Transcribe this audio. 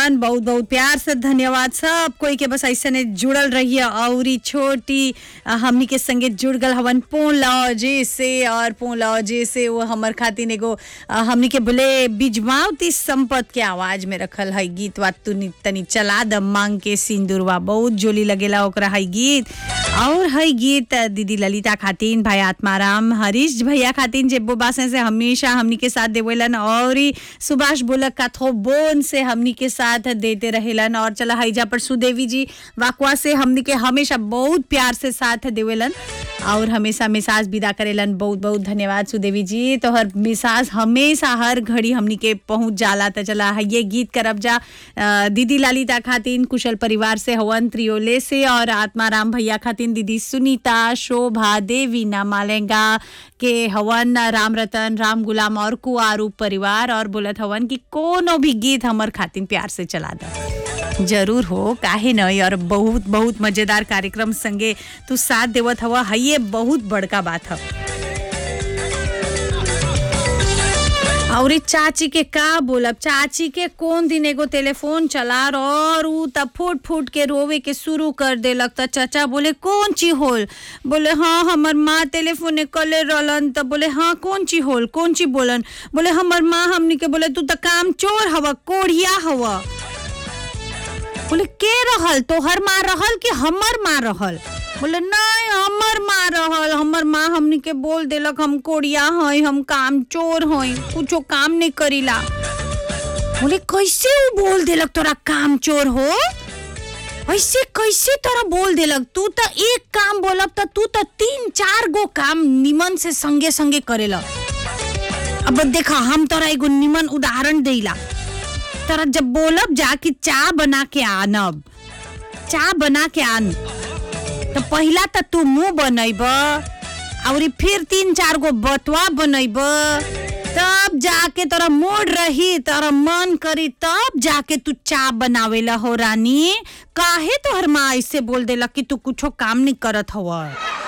रहलन बहुत बहुत प्यार से धन्यवाद सब कोई के बस ऐसे ने जुड़ल रहिए और ई छोटी अ, हमनी के संगे जुड़ गल हवन पोन लॉजे से और पोन लॉजे से वो हमर खातिर एगो अ, हमनी के बोले बिजमावती संपत के आवाज में रखल है गीत वा तू तनी चला द मांग के सिंदूरवा बहुत जोली लगेला ओकरा है गीत और है गीत अ, दीदी ललिता खातिन भाई आत्माराम हरीश भैया खातिन जे बासे से हमेशा हमनी के साथ देवेलन और ई सुभाष बोलक का थो बोन से हमनी के साथ देते रहेलन और चला हैजा पर सुदेवी जी वाकवा से हमनी के हमेशा बहुत प्यार से साथ देवेलन और हमेशा मिसाज विदा करेलन बहुत बहुत धन्यवाद सुदेवी जी तो हर मिसाज हमेशा हर घड़ी हमनी के पहुंच जाला त चला है ये गीत करब जा अ, दीदी लालिता खातिन कुशल परिवार से हवन त्रियोले से और आत्माराम भैया खातिन दीदी सुनीता शोभा देवी ना मालेंगा के हवन राम रतन राम गुलाम और कुआरू परिवार और बोलत हवन कि कोनो भी गीत हमर खातिन प्यार से चला दा जरूर हो काहे नहीं और बहुत बहुत मजेदार कार्यक्रम संगे तू साथ देवत हवा है ये बहुत बड़का बात है और ई चाची के का बोलब चाची के कौन दिन एगो टेलीफोन चला और ऊ तब फूट फूट के रोवे के शुरू कर देलक त चाचा बोले कौन ची होल बोले हाँ हमर माँ टेलीफोन कले रहलन त बोले हाँ कौन ची होल कौन ची बोलन बोले हमर माँ हमनी के बोले तू त काम चोर हवा कोढ़िया हवा बोले के रहल तोहर माँ रहल कि हमर माँ रहल बोले नहीं हमर माँ रहल हमर माँ हमनी के बोल देलक हम कोड़िया हई हम काम चोर हई कुछो काम नहीं करीला बोले कैसे वो बोल देलक तोरा काम चोर हो ऐसे कैसे तोरा बोल देलक तू तो एक काम बोलब त तू तो तीन चार गो काम निमन से संगे संगे करेला अब देखा हम तोरा एगो निमन उदाहरण देला तोरा जब बोलब जा कि चाय बना के आनब चाय बना के आन तो पहिला त तू मुंह बनैब और फिर तीन चार गो बतवा बनैब तब जाके तोरा मूड रही तोरा मन करी तब जाके तू चा बनावेला हो रानी काहे तोहर माँ ऐसे बोल देला कि तू कुछो काम नहीं करत हव